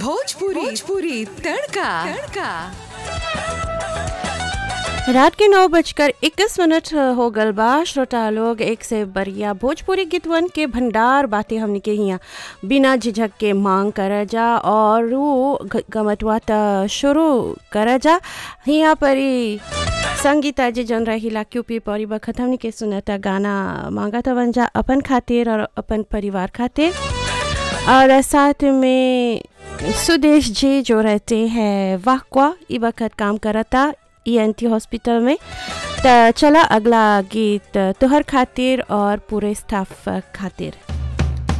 भोजपुरी भोजपुरी तड़का तड़का रात के नौ बजकर इक्कीस मिनट हो गल बा श्रोता लोग एक से बढ़िया भोजपुरी गीतवन के भंडार बातें हमने के हियाँ बिना झिझक के मांग कर जा और वो ग- गमतवा त शुरू कर जा हियाँ पर ही संगीता जी जन रहीला क्यूपी परी बखत हमने के सुनता गाना मांगा था जा अपन खातिर और अपन परिवार खातिर और साथ में सुदेश जी जो रहते हैं वाहवा ई वक्त काम करता ईएनटी हॉस्पिटल में त चला अगला गीत तुहर खातिर और पूरे स्टाफ खातिर